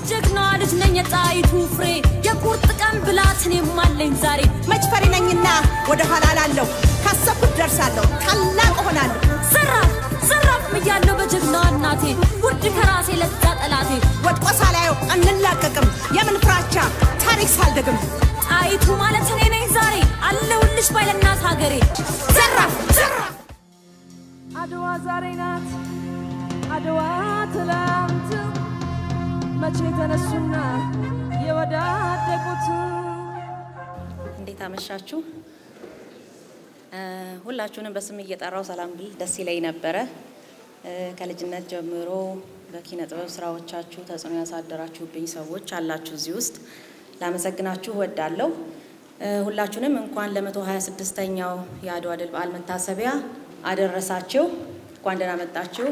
የጀግናዋ ልጅ ነኝ የጣይቱ ፍሬ የቁርጥ ቀን ብላትን የማለኝ ዛሬ መች ፈሪ ነኝና ወደ ኋላ ላለሁ ካሰብኩት ደርሳለሁ ታላቅ እሆናለሁ ዘራፍ ዘራፍ እያለሁ በጀግናዋ እናቴ ውድ ከራሴ ለዛ ጠላቴ ወድቆ ሳላየው አንላቀቅም የምን ፍራቻ ታሪክ ሳልደግም ጣይቱ ማለት እኔ ነኝ ዛሬ አለሁልሽ ባይለናት ሀገሬ ዘራፍ ዘራፍ አድዋ ዛሬ ናት፣ አድዋ ትላንት፣ መቼ ተነሱና የወዳደቁት። እንዴት አመሻችሁ? እ፣ ሁላችሁንም በስም እየጠራው ሰላም ብል ደስ ይለኝ ነበረ። እ፣ ከልጅነት ጀምሮ በኪነ ጥበብ ስራዎቻችሁ ተጽዕኖ ያሳደራችሁብኝ ሰዎች አላችሁ እዚህ ውስጥ ላመሰግናችሁ እወዳለሁ። እ፣ ሁላችሁንም እንኳን ለመቶ ሀያ ስድስተኛው የአድዋ ድል በዓል መታሰቢያ አደረሳችሁ። እንኳን ደህና መጣችሁ።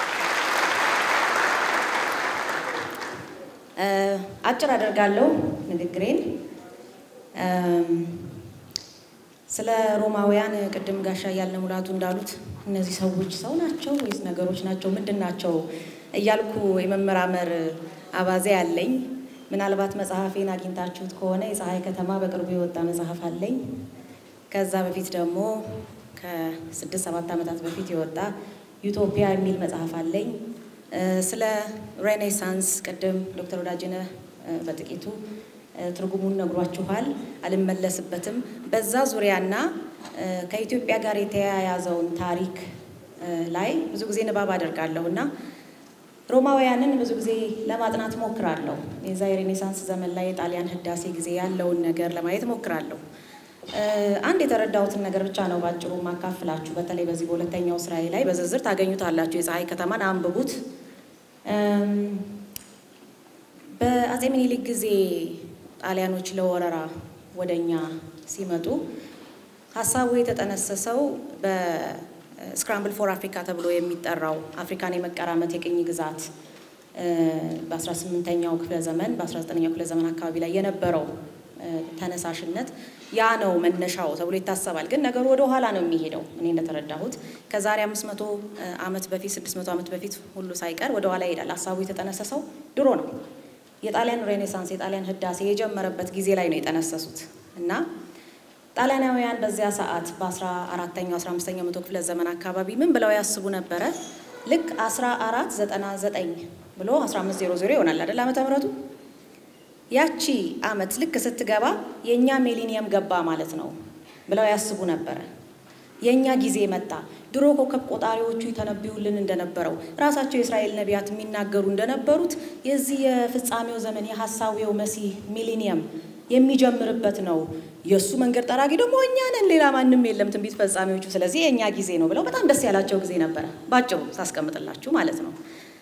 እ፣ አጭር አደርጋለሁ ንግግሬን። እም፣ ስለ ሮማውያን ቅድም ጋሻ እያልነ ሙላቱ እንዳሉት እነዚህ ሰዎች ሰው ናቸው ወይስ ነገሮች ናቸው? ምንድን ናቸው እያልኩ የመመራመር አባዜ አለኝ። ምናልባት መጽሐፌን አግኝታችሁት ከሆነ የፀሐይ ከተማ በቅርቡ የወጣ መጽሐፍ አለኝ። ከዛ በፊት ደግሞ ከስድስት ሰባት ዓመታት በፊት የወጣ ዩቶፒያ የሚል መጽሐፍ አለኝ። እ፣ ስለ ሬኔሳንስ ቅድም ዶክተር ወዳጅነህ እ፣ በጥቂቱ እ፣ ትርጉሙን ነግሯችኋል። አልመለስበትም። በዛ ዙሪያና እ፣ ከኢትዮጵያ ጋር የተያያዘውን ታሪክ እ፣ ላይ ብዙ ጊዜ ንባብ አደርጋለሁ እና ሮማውያንን ብዙ ጊዜ ለማጥናት ሞክራለሁ። የዛ የሬኔሳንስ ዘመን ላይ የጣሊያን ህዳሴ ጊዜ ያለውን ነገር ለማየት ሞክራለሁ። እ፣ አንድ የተረዳሁትን ነገር ብቻ ነው ባጭሩ ማካፍላችሁ። በተለይ በዚህ በሁለተኛው ስራዬ ላይ በዝርዝር ታገኙታላችሁ። የፀሐይ ከተማን አንብቡት። እም፣ በአጼ ምኒልክ ጊዜ ጣሊያኖች ለወረራ ወደኛ ሲመጡ ሀሳቡ የተጠነሰሰው በስክራምብል ፎር አፍሪካ ተብሎ የሚጠራው አፍሪካን የመቀራመት የቅኝ ግዛት እ፣ በ18ኛው ክፍለ ዘመን በ19ኛው ክፍለ ዘመን አካባቢ ላይ የነበረው እ፣ ተነሳሽነት ያ ነው መነሻው ተብሎ ይታሰባል። ግን ነገሩ ወደ ኋላ ነው የሚሄደው። እኔ እንደተረዳሁት ከዛሬ 500 ዓመት በፊት 600 ዓመት በፊት ሁሉ ሳይቀር ወደ ኋላ ይሄዳል። ሀሳቡ የተጠነሰሰው ድሮ ነው። የጣሊያን ሬኔሳንስ የጣሊያን ህዳሴ የጀመረበት ጊዜ ላይ ነው የጠነሰሱት እና ጣሊያናውያን በዚያ ሰዓት በ14ኛው 15ኛው መቶ ክፍለ ዘመን አካባቢ ምን ብለው ያስቡ ነበረ? ልክ 1499 ብሎ 1500 ይሆናል አይደል ዓመተ ምህረቱ ያቺ አመት ልክ ስትገባ የእኛ ሚሊኒየም ገባ ማለት ነው ብለው ያስቡ ነበረ። የእኛ ጊዜ መጣ። ድሮ ኮከብ ቆጣሪዎቹ ይተነብዩልን እንደነበረው ራሳቸው የእስራኤል ነቢያት የሚናገሩ እንደነበሩት የዚህ የፍጻሜው ዘመን የሐሳዊው መሲህ ሚሊኒየም የሚጀምርበት ነው። የእሱ መንገድ ጠራጊ ደግሞ እኛ ነን፣ ሌላ ማንም የለም፣ ትንቢት ፈጻሚዎቹ። ስለዚህ የእኛ ጊዜ ነው ብለው በጣም ደስ ያላቸው ጊዜ ነበረ። ባጭሩ ሳስቀምጥላችሁ ማለት ነው።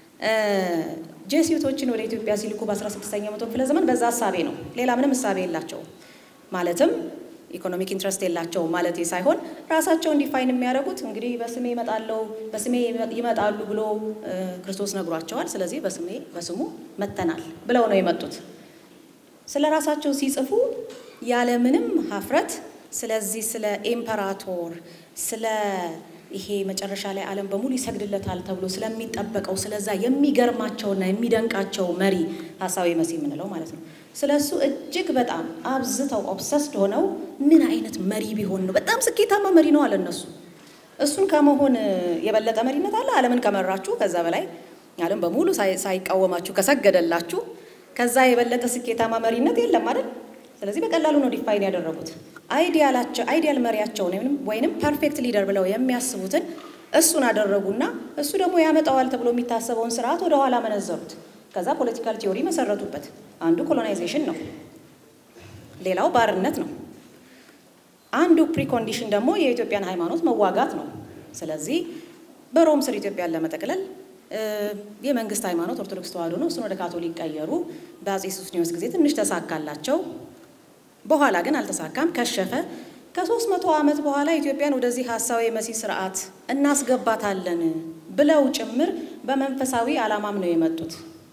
ጄሱቶችን ወደ ኢትዮጵያ ሲልኩ በ16ኛው መቶ ክፍለ ዘመን በዛ እሳቤ ነው። ሌላ ምንም እሳቤ የላቸውም። ማለትም ኢኮኖሚክ ኢንትረስት የላቸውም ማለት ሳይሆን ራሳቸውን ዲፋይን የሚያደርጉት እንግዲህ በስሜ ይመጣለው በስሜ ይመጣሉ ብሎ እ፣ ክርስቶስ ነግሯቸዋል። ስለዚህ በስሜ በስሙ መተናል ብለው ነው የመጡት። ስለ ራሳቸው ሲጽፉ ያለምንም ሀፍረት ስለዚህ ስለ ኤምፐራቶር ስለ ይሄ መጨረሻ ላይ ዓለም በሙሉ ይሰግድለታል ተብሎ ስለሚጠበቀው ስለዛ የሚገርማቸውና የሚደንቃቸው መሪ ሀሳዊ መሲህ የምንለው ማለት ነው። ስለ እሱ እጅግ በጣም አብዝተው ኦብሰስድ ሆነው ምን አይነት መሪ ቢሆን ነው በጣም ስኬታማ መሪ ነው አለ እነሱ። እሱን ከመሆን የበለጠ መሪነት አለ? ዓለምን ከመራችሁ ከዛ በላይ ዓለም በሙሉ ሳይ- ሳይቃወማችሁ ከሰገደላችሁ ከዛ የበለጠ ስኬታማ መሪነት የለም አይደል? ስለዚህ በቀላሉ ነው ዲፋይን ያደረጉት። አይዲያላቸው አይዲያል መሪያቸውን ወይም ወይንም ፐርፌክት ሊደር ብለው የሚያስቡትን እሱን አደረጉና እሱ ደግሞ ያመጣዋል ተብሎ የሚታሰበውን ስርዓት ወደ ኋላ መነዘሩት። ከዛ ፖለቲካል ቲዮሪ መሰረቱበት። አንዱ ኮሎናይዜሽን ነው፣ ሌላው ባርነት ነው። አንዱ ፕሪኮንዲሽን ደግሞ የኢትዮጵያን ሃይማኖት መዋጋት ነው። ስለዚህ በሮም ስር ኢትዮጵያን ለመጠቅለል እ፣ የመንግስት ሃይማኖት ኦርቶዶክስ ተዋሕዶ ነው። እሱን ወደ ካቶሊክ ቀየሩ። በአጼ ሱስንዮስ ጊዜ ትንሽ ተሳካላቸው። በኋላ ግን አልተሳካም፣ ከሸፈ። ከሶስት መቶ ዓመት በኋላ ኢትዮጵያን ወደዚህ ሀሳዊ የመሲህ ስርዓት እናስገባታለን ብለው ጭምር በመንፈሳዊ ዓላማም ነው የመጡት።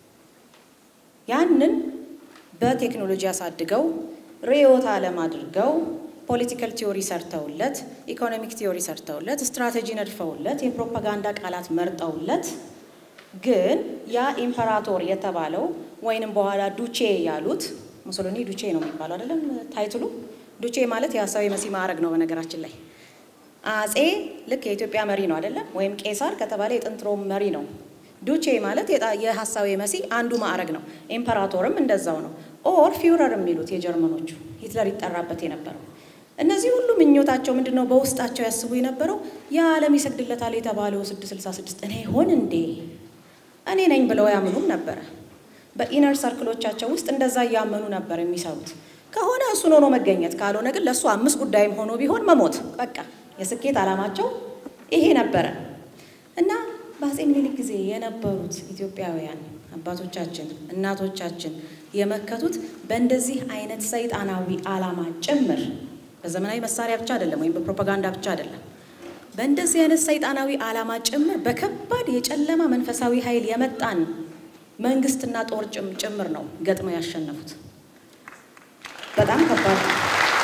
ያንን በቴክኖሎጂ አሳድገው ርዕዮተ ዓለም አድርገው ፖለቲካል ቲዮሪ ሰርተውለት፣ ኢኮኖሚክ ቲዮሪ ሰርተውለት፣ ስትራቴጂ ነድፈውለት፣ የፕሮፓጋንዳ ቃላት መርጠውለት ግን ያ ኢምፐራቶር የተባለው ወይንም በኋላ ዱቼ ያሉት ሙሶሎኒ ዱቼ ነው የሚባለው አይደለም ታይትሉ። ዱቼ ማለት የሀሳዊ መሲህ ማዕረግ ነው በነገራችን ላይ አጼ ልክ የኢትዮጵያ መሪ ነው አይደለም? ወይም ቄሳር ከተባለ የጥንት ሮም መሪ ነው። ዱቼ ማለት የጣ- የሀሳዊ መሲህ አንዱ ማዕረግ ነው። ኢምፐራቶርም እንደዛው ነው። ኦር ፊውረር የሚሉት የጀርመኖቹ ሂትለር ይጠራበት የነበረው። እነዚህ ሁሉ ምኞታቸው ምንድን ነው? በውስጣቸው ያስቡ የነበረው የዓለም ይሰግድለታል የተባለው 666 እኔ ይሆን እንዴ እኔ ነኝ ብለው ያምኑም ነበረ። በኢነር ሰርክሎቻቸው ውስጥ እንደዛ እያመኑ ነበር የሚሰሩት። ከሆነ እሱን ሆኖ መገኘት፣ ካልሆነ ግን ለእሱ አምስት ጉዳይም ሆኖ ቢሆን መሞት። በቃ የስኬት ዓላማቸው ይሄ ነበረ እና በአፄ ምኒልክ ጊዜ የነበሩት ኢትዮጵያውያን አባቶቻችን እናቶቻችን የመከቱት በእንደዚህ አይነት ሰይጣናዊ ዓላማ ጭምር በዘመናዊ መሳሪያ ብቻ አይደለም፣ ወይም በፕሮፓጋንዳ ብቻ አይደለም። በእንደዚህ አይነት ሰይጣናዊ ዓላማ ጭምር በከባድ የጨለማ መንፈሳዊ ኃይል የመጣን መንግስትና ጦር ጭም- ጭምር ነው ገጥመው ያሸነፉት። በጣም ከባድ ነው።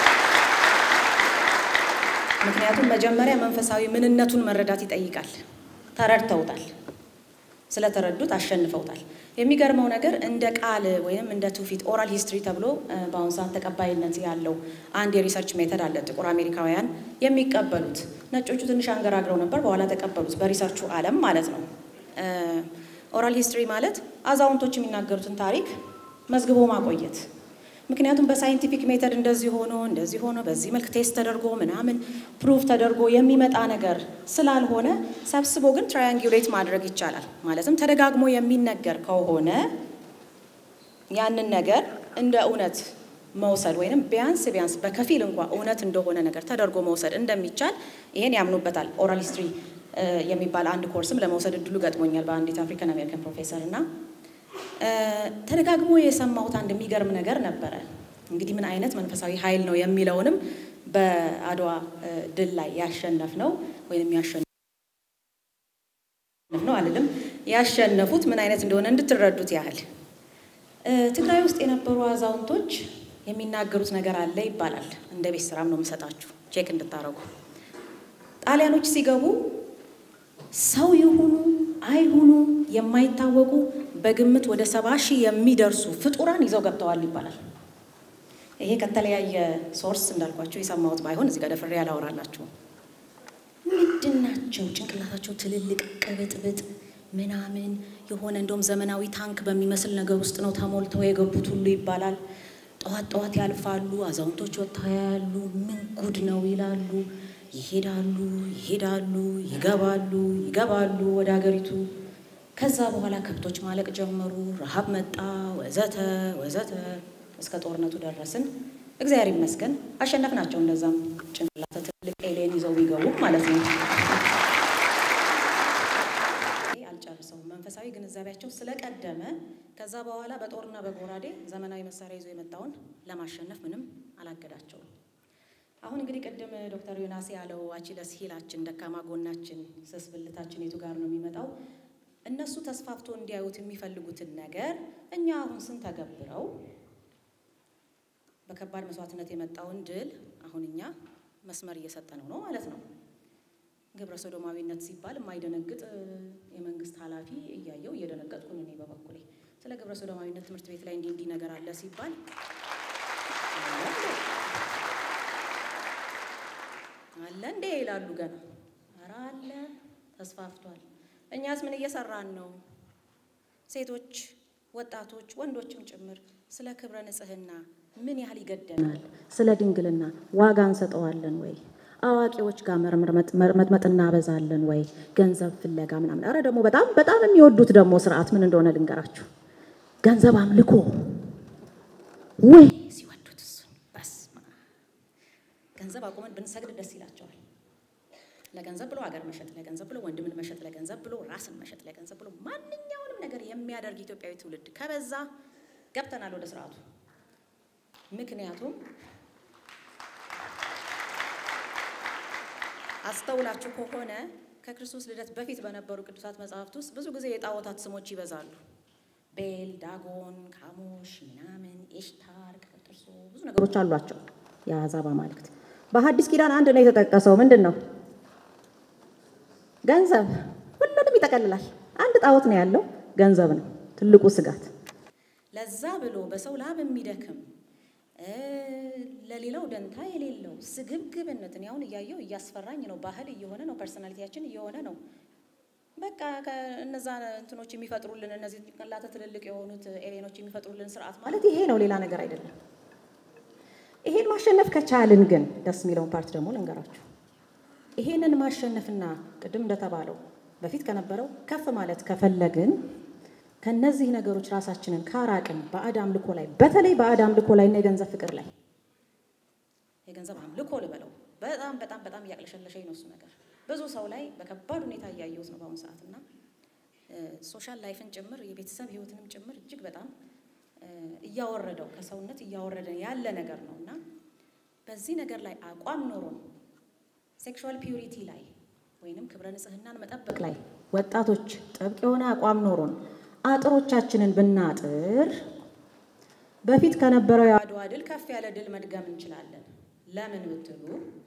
ምክንያቱም መጀመሪያ መንፈሳዊ ምንነቱን መረዳት ይጠይቃል። ተረድተውታል። ስለተረዱት አሸንፈውታል። የሚገርመው ነገር እንደ ቃል ወይም እንደ ትውፊት ኦራል ሂስትሪ ተብሎ እ፣ በአሁኑ ሰዓት ተቀባይነት ያለው አንድ የሪሰርች ሜተድ አለ። ጥቁር አሜሪካውያን የሚቀበሉት ነጮቹ ትንሽ አንገራግረው ነበር፣ በኋላ ተቀበሉት። በሪሰርቹ ዓለም ማለት ነው። ኦራል ሂስትሪ ማለት አዛውንቶች የሚናገሩትን ታሪክ መዝግቦ ማቆየት ምክንያቱም በሳይንቲፊክ ሜተድ እንደዚህ ሆኖ እንደዚህ ሆኖ በዚህ መልክ ቴስት ተደርጎ ምናምን ፕሩፍ ተደርጎ የሚመጣ ነገር ስላልሆነ ሰብስቦ ግን ትራያንጉሌት ማድረግ ይቻላል። ማለትም ተደጋግሞ የሚነገር ከሆነ ያንን ነገር እንደ እውነት መውሰድ ወይንም ቢያንስ ቢያንስ በከፊል እንኳ እውነት እንደሆነ ነገር ተደርጎ መውሰድ እንደሚቻል ይሄን ያምኑበታል። ኦራል ሂስትሪ የሚባል አንድ ኮርስም ለመውሰድ እድሉ ገጥሞኛል በአንዲት አፍሪካን አሜሪካን ፕሮፌሰር እና ተደጋግሞ የሰማሁት አንድ የሚገርም ነገር ነበረ። እንግዲህ ምን አይነት መንፈሳዊ ኃይል ነው የሚለውንም በአድዋ እ፣ ድል ላይ ያሸነፍ ነው ወይም ያሸነፍ ነው አልልም፣ ያሸነፉት ምን አይነት እንደሆነ እንድትረዱት ያህል እ፣ ትግራይ ውስጥ የነበሩ አዛውንቶች የሚናገሩት ነገር አለ ይባላል። እንደ ቤት ስራም ነው የምሰጣችሁ ቼክ እንድታረጉ። ጣሊያኖች ሲገቡ ሰው ይሁኑ አይሁኑ የማይታወቁ በግምት ወደ ሰባ ሺህ የሚደርሱ ፍጡራን ይዘው ገብተዋል ይባላል። ይሄ ከተለያየ ሶርስ እንዳልኳቸው የሰማሁት ባይሆን እዚህ ጋር ደፍሬ ያላወራላችሁ። ምንድን ናቸው? ጭንቅላታቸው ትልልቅ ቅብጥብጥ ምናምን የሆነ እንደውም ዘመናዊ ታንክ በሚመስል ነገር ውስጥ ነው ተሞልተው የገቡት ሁሉ ይባላል። ጠዋት ጠዋት ያልፋሉ፣ አዛውንቶች ወጥተው ያያሉ። ምን ጉድ ነው ይላሉ። ይሄዳሉ ይሄዳሉ፣ ይገባሉ ይገባሉ ወደ ሀገሪቱ። ከዛ በኋላ ከብቶች ማለቅ ጀመሩ፣ ረሃብ መጣ፣ ወዘተ ወዘተ እስከ ጦርነቱ ደረስን። እግዚአብሔር ይመስገን አሸነፍናቸው። እንደዛም ጭንቅላተ ትልቅ ኤሌን ይዘው ቢገቡ ማለት ነው። ይሄ አልጨርሰውም። መንፈሳዊ ግንዛቤያቸው ስለቀደመ ከዛ በኋላ በጦርና በጎራዴ ዘመናዊ መሳሪያ ይዞ የመጣውን ለማሸነፍ ምንም አላገዳቸውም። አሁን እንግዲህ ቅድም ዶክተር ዮናስ ያለው አቺለስ ሂላችን ደካማ ጎናችን ስስ ብልታችን የቱ ጋር ነው የሚመጣው? እነሱ ተስፋፍቶ እንዲያዩት የሚፈልጉትን ነገር እኛ አሁን ስንተገብረው በከባድ መስዋዕትነት የመጣውን ድል አሁን እኛ መስመር እየሰጠነው ነው ማለት ነው። ግብረ ሶዶማዊነት ሲባል የማይደነግጥ እ፣ የመንግስት ኃላፊ እያየው እየደነገጥኩኝ እኔ በበኩሌ ስለ ግብረ ሶዶማዊነት ትምህርት ቤት ላይ እንዲህ እንዲህ ነገር አለ ሲባል አለ እንዴ ይላሉ ገና። ኧረ አለ ተስፋፍቷል። እኛስ ምን እየሰራን ነው? ሴቶች፣ ወጣቶች፣ ወንዶችም ጭምር ስለ ክብረ ንጽህና ምን ያህል ይገደናል? ስለ ድንግልና ዋጋ እንሰጠዋለን ወይ? አዋቂዎች ጋር መርመጥመጥ እናበዛለን ወይ? ገንዘብ ፍለጋ ምናምን። ኧረ ደግሞ በጣም በጣም የሚወዱት ደግሞ ስርዓት ምን እንደሆነ ልንገራችሁ። ገንዘብ አምልኮ ወይ ሲወዱት እሱን በስመ አብ ገንዘብ አቁመን ብንሰግድ ደስ ይላቸዋል። ለገንዘብ ብሎ ሀገር መሸጥ፣ ለገንዘብ ብሎ ወንድምን መሸጥ፣ ለገንዘብ ብሎ ራስን መሸጥ፣ ለገንዘብ ብሎ ማንኛውንም ነገር የሚያደርግ ኢትዮጵያዊ ትውልድ ከበዛ ገብተናል ወደ ስርዓቱ። ምክንያቱም አስተውላችሁ ከሆነ ከክርስቶስ ልደት በፊት በነበሩ ቅዱሳት መጽሐፍት ውስጥ ብዙ ጊዜ የጣዖታት ስሞች ይበዛሉ። ቤል፣ ዳጎን፣ ካሞሽ ምናምን፣ ኤሽታር፣ ቀጥርሶ ብዙ ነገሮች አሏቸው የአሕዛብ አማልክት። በሐዲስ ኪዳን አንድ ነው የተጠቀሰው። ምንድን ነው? ገንዘብ። ሁሉንም ይጠቀልላል። አንድ ጣዖት ነው ያለው፣ ገንዘብ ነው ትልቁ ስጋት። ለዛ ብሎ በሰው ላብ የሚደክም እ፣ ለሌላው ደንታ የሌለው ስግብግብነትን ያሁን እያየው እያስፈራኝ ነው። ባህል እየሆነ ነው። ፐርሶናሊቲያችን እየሆነ ነው። በቃ እነዛ እንትኖች የሚፈጥሩልን እነዚህ ጭንቅላተ ትልልቅ የሆኑት ኤሌኖች የሚፈጥሩልን ስርዓት ማለት ይሄ ነው፣ ሌላ ነገር አይደለም። ይሄን ማሸነፍ ከቻልን ግን ደስ የሚለውን ፓርት ደግሞ ልንገራችሁ። ይሄንን ማሸነፍና ቅድም እንደተባለው በፊት ከነበረው ከፍ ማለት ከፈለግን ከነዚህ ነገሮች ራሳችንን ካራቅን ባዕድ አምልኮ ላይ በተለይ ባዕድ አምልኮ ላይ እና የገንዘብ ፍቅር ላይ የገንዘብ አምልኮ ልበለው በጣም በጣም በጣም እያቅለሸለሸኝ ነው እሱ ነገር ብዙ ሰው ላይ በከባድ ሁኔታ እያየሁት ነው በአሁኑ ሰዓት እና ሶሻል ላይፍን ጭምር የቤተሰብ ህይወትንም ጭምር እጅግ በጣም እ፣ እያወረደው ከሰውነት እያወረደ ያለ ነገር ነው እና በዚህ ነገር ላይ አቋም ኖሮን ሴክሹዋል ፒዩሪቲ ላይ ወይንም ክብረ ንጽህናን መጠበቅ ላይ ወጣቶች ጥብቅ የሆነ አቋም ኖሮን አጥሮቻችንን ብናጥር በፊት ከነበረው የአድዋ ድል ከፍ ያለ ድል መድገም እንችላለን። ለምን ብትሉ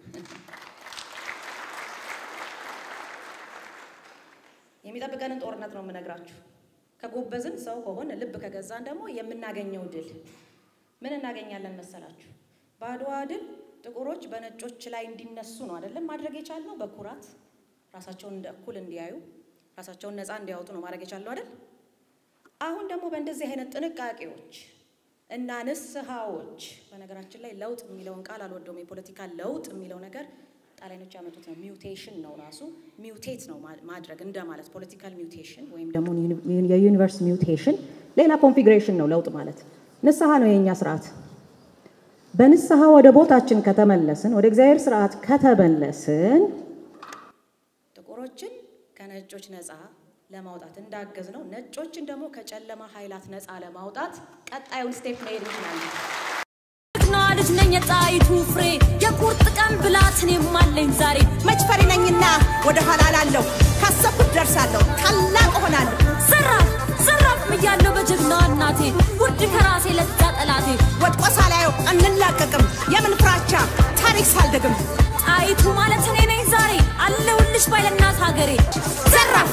የሚጠብቀንን ጦርነት ነው የምነግራችሁ። ከጎበዝን ሰው ከሆነ ልብ ከገዛን ደግሞ የምናገኘው ድል ምን እናገኛለን መሰላችሁ? በአድዋ ድል ጥቁሮች በነጮች ላይ እንዲነሱ ነው አይደለም ማድረግ የቻልነው። በኩራት ራሳቸውን እንደ እኩል እንዲያዩ ራሳቸውን ነፃ እንዲያወጡ ነው ማድረግ የቻልነው አይደል? አሁን ደግሞ በእንደዚህ አይነት ጥንቃቄዎች እና ንስሐዎች፣ በነገራችን ላይ ለውጥ የሚለውን ቃል አልወደውም። የፖለቲካ ለውጥ የሚለው ነገር ጣሊያኖች ያመጡት ነው። ሚውቴሽን ነው ራሱ ሚውቴት ነው ማ- ማድረግ እንደማለት ፖለቲካል ሚውቴሽን ወይም ደግሞ የዩኒቨርስ ሚውቴሽን ሌላ ኮንፊግሬሽን ነው ለውጥ ማለት። ንስሐ ነው የእኛ ስርዓት። በንስሐ ወደ ቦታችን ከተመለስን፣ ወደ እግዚአብሔር ስርዓት ከተመለስን ጥቁሮችን ከነጮች ነፃ ለማውጣት እንዳገዝ ነው። ነጮችን ደግሞ ከጨለማ ኃይላት ነፃ ለማውጣት ቀጣዩን ስቴፕ መሄድ እንችላለን። ጀግና ልጅ ነኝ የጣይቱ ፍሬ የቁርጥ ቀን ብላት እኔም አለኝ ዛሬ መች ፈሪ ነኝና ወደ ኋላ ላለሁ ካሰብኩት ደርሳለሁ ታላቅ እሆናለሁ ዘራፍ ዘራፍ ብያለሁ በጀግና እናቴ ውድ ከራሴ ለዛ ጠላቴ ወድቆ ሳላየው አንላቀቅም የምን ፍራቻ ታሪክ ሳልደግም ጣይቱ ማለት እኔ ነኝ ዛሬ አለሁልሽ ባይለናት ሀገሬ ዘራፍ